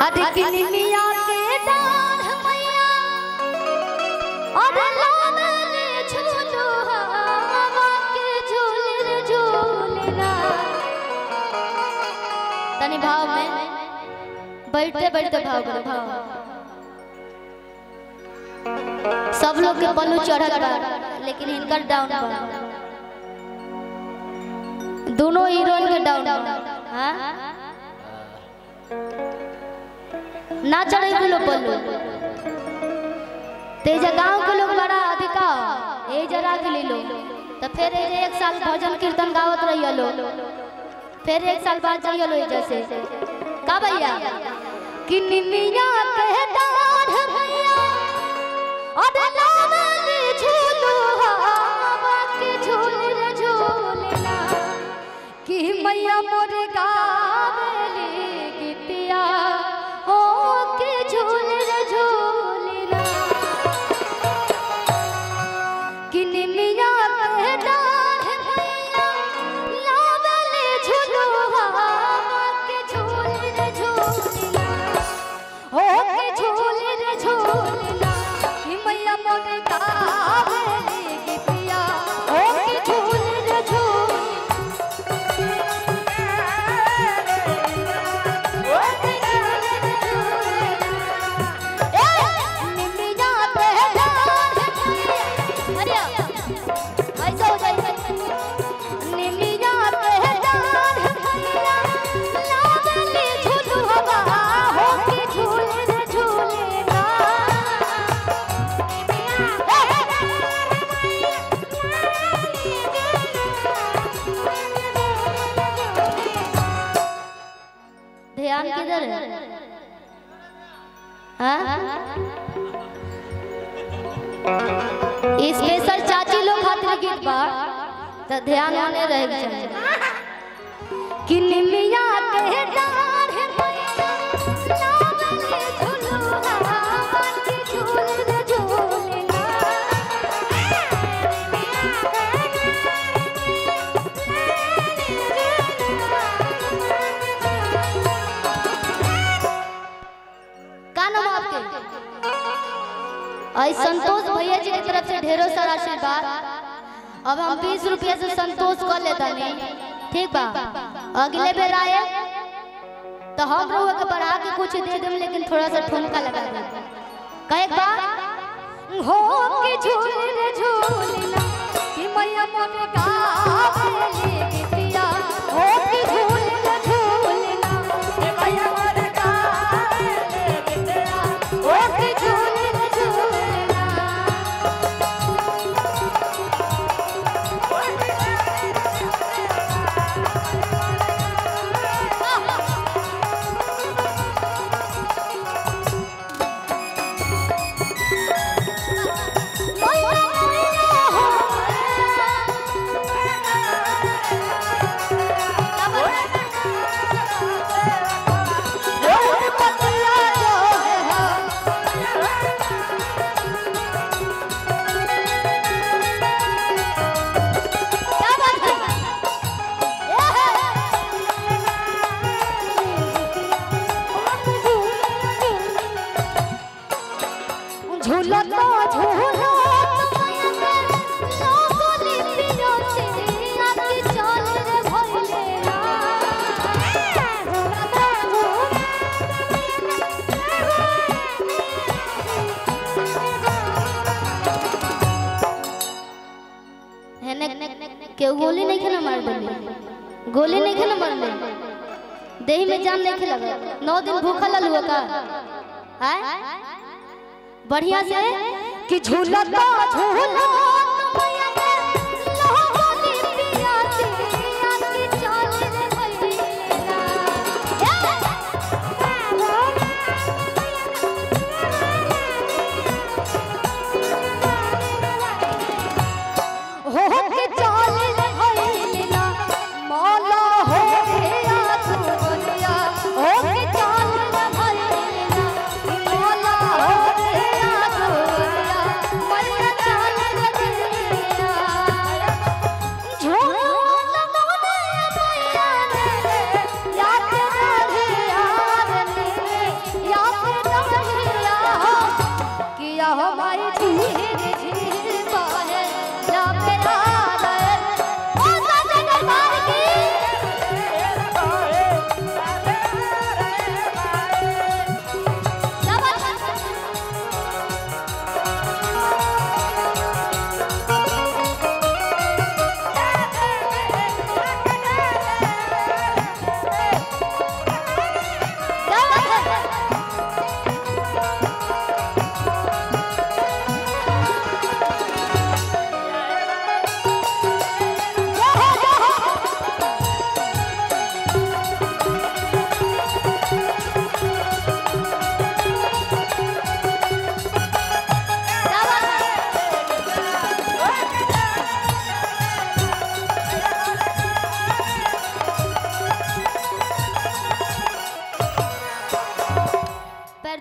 अदकिनी मिया के डाढ़ मैया और लावले झूलो हवा के झूल रे झूलना तनी भाव में बैठते बैठते भाव करो भाव सब लोग के पल्लू चढ़ल बा लेकिन इनकर डाउन बा दोनों हीरोइन के डाउन बा हाँ? ना चढ़े लो पल्लू तेजा गांव के लोग बड़ा अधिका ए जरा के ले लो तो फिर ए जे एक साल भजन कीर्तन गावत रहियो लो फिर एक साल बाद जाइयो लो जैसे का भैया कि निमिया के डाढ़ भैया और लावल झूलो हवा के झूल रे झूलना कि मैया मोर गावली गीतिया हो के झूल रे झूलना कि निमिया के डाढ़ भैया लावल झूलो हवा के झूल रे झूलना हो के झूल रे झूलना कि मैया मोर गावली गीतिया हो के झूल रे झूलना ध्यान किधर है हाँ? स्पेशल चाची लोग खातिर गीत बा तो ध्यान होने रहे चाहिए कि निमिया के डाढ़ मैया लावले झुलुआ के झूल रे झूलना का नाम है आपके आई संतोष भैया जी की तरफ से ढेरों सारा आशीर्वाद अब हम बीस रुपया से संतोष कर लेता नहीं ठीक बा अगले बेर आए तो हम लोग के बढ़ा के कुछ दे देम लेकिन थोड़ा सा ठुमका लगा दे कहे बा हो के झूल रे झूलना कि मैया मन गावले गीतिया हो के झूल रे झूलना कि मैया मन गावले गीतिया हो के झूल रे झूलना झूलता झूलता लोगों पियो से आके चल रे भइले हेने केहू गोली नहीं खेला मार देली गोली नहीं खेला मार ले देही में जान नहीं खेला नौ दिन भूखा ललुआ का हैं बढ़िया से कि झूलता झूलता मैया के लोगों पिया से आके चल रे भइले हो के चल रे भइले ना मौला हो गया तू दुनिया हो के चल रे भइले ना मौला हो गया तू दुनिया मैया चल रे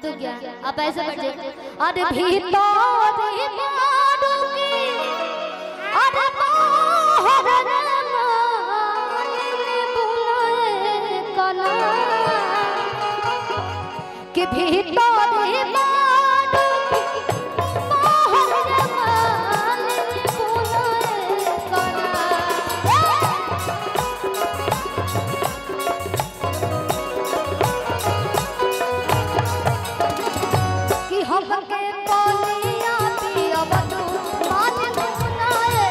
दो क्या आप ऐसे बैठ जाइए अरे भीतर मारू की अरे बाहर माने बुलाए कना कि भीतर मारू की बाहर माने बुलाए कना कि हमके पानिया पियब तू मान सुनाए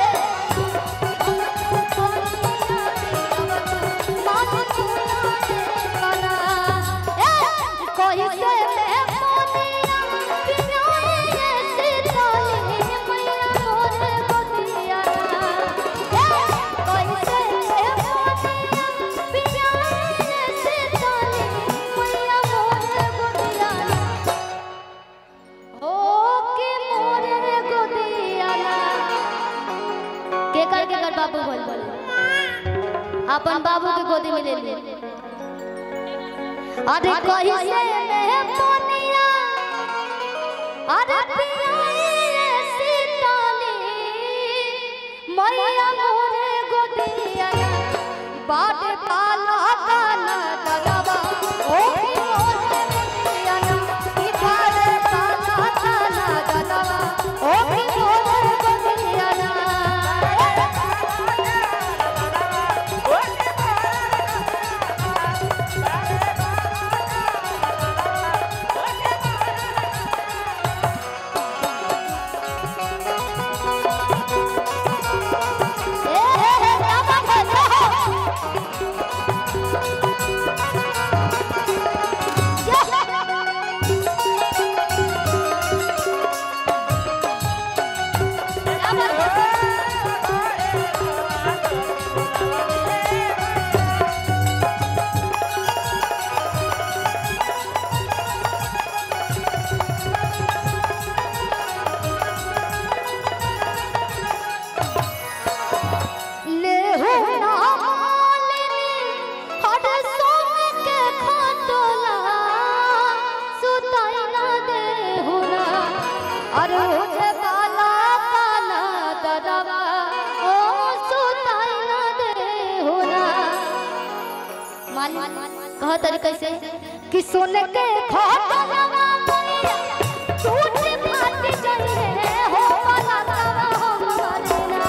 पानिया पियब तू मान सुनाए कना ए कोई से मैं पानिया पियाए सीताली मैया मोरे बतिया ए कोई से मैं पानिया पियाए सीताली मैया मोरे बतिया ओ के मोरे गोदियाला के कर के कर बाबू बोल बोल अपन बाबू के गोदी में ले ले अरे कही से मैं पोनिया अरे पियाए सीताली मैया मोरे गोदियाला बाटे पाला काना दलवा ओ की मोरे गोदियाला की बाटे पाला काना दलवा ओ की मोरे गोदियाला ए हे हे क्या बात है जाओ क्या बात है ले हो ना मालिनी हर सोने के खटोला सुताई ना दे हो ना अरे उठे बाला काला दरवा ओ सुताई ना दे हो ना मालिक कह तरीके से कि सोने के खटोला मैया टूट फाट जाए हो बाला काला हो मरना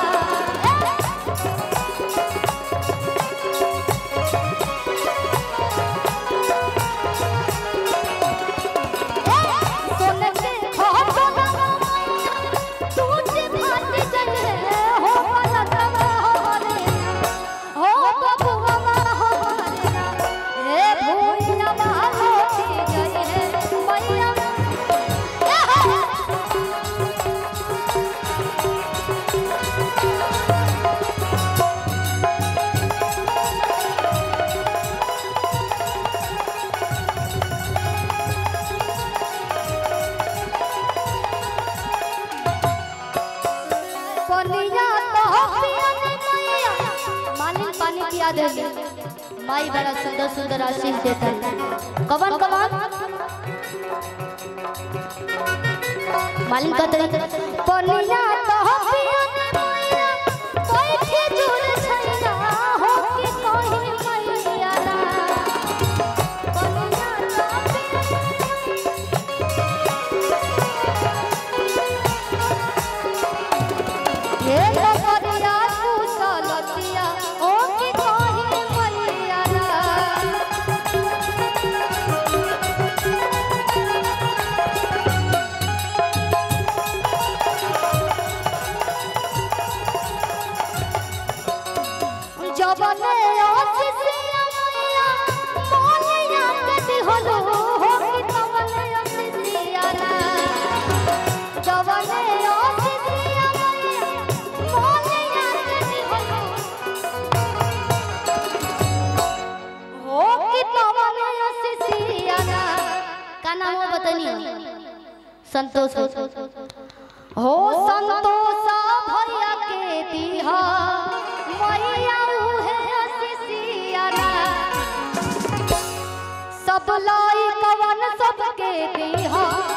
सोने के खटोला टूट फाट जाए हो बाला काला हो मरना हो बबुआ हो मरना ए भूइया बालो की गई है मैया ए हो पनिया तो पियन मैया मालिक पानी पिया दे माई बड़ा सुंदर सुंदर आशीष देता है कवन कवन मालिक का तरीका पनिया तो पियन मैया बैठे जुड़ छैया हो के कहीं मैया ना पनिया तो ये नगरिया कुशलतिया ओ की कहीं मैया ना जबने आशीषिया मैया मोनिया के दिहलो हो की तवने आशीषिया ना जबने आशीषिया मैया मोनिया के दिहलो हो की तवने आशीषिया ना का नाम हो बतानी संतोष हो संतोष भैया के दिहा मैया उहे आशीषिया ना सब लाई कवन सबके दीहा